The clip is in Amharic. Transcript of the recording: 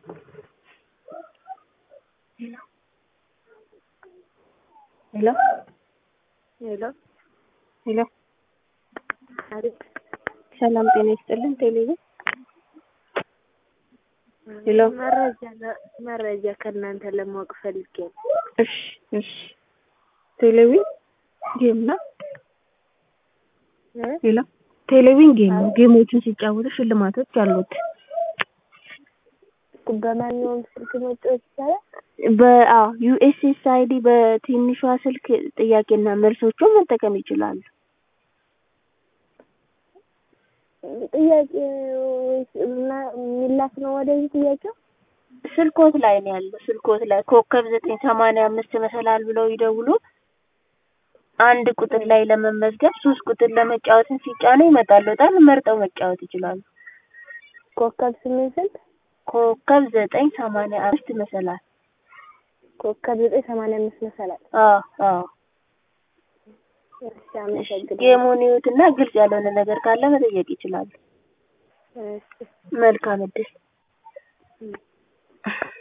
ሄሎ ሄሎ ሄሎ አቤት ሰላም ጤና ይስጥልን ቴሌቪዥን ሄሎ መረጃ ለ- መረጃ ከእናንተ ለማወቅ ፈልጌ ነው። እሺ እሺ ቴሌቪዥን ጌም ነው እ? ሄሎ ቴሌቪዥን ጌም ነው ጌሞችን ሲጫወቱ ሽልማቶች አሉት በማንኛውም ስልክ መጫወት ይቻላል? በአዎ ዩኤስኤስአይዲ በትንሿ ስልክ ጥያቄና መልሶቹን መጠቀም ይችላሉ ጥያቄ ወይስ እና- የሚላክ ነው ወደዚህ ጥያቄው? ስልኮት ላይ ነው ያለው ስልኮት ላይ ኮከብ ዘጠኝ ሰማንያ አምስት መሰላል ብለው ይደውሉ አንድ ቁጥር ላይ ለመመዝገብ ሶስት ቁጥር ለመጫወትን ሲጫኑ ይመጣልዎታል መርጠው መጫወት ይችላሉ ኮከብ ስምንት ስንት? ኮከብ ዘጠኝ ሰማንያ አምስት መሰላል ኮከብ ዘጠኝ ሰማንያ አምስት መሰላል። አዎ አዎ እሺ አመሰግናለሁ። ጌሙን ይዩትና ግልጽ ያልሆነ ነገር ካለ መጠየቅ ይችላሉ እሺ መልካም እድል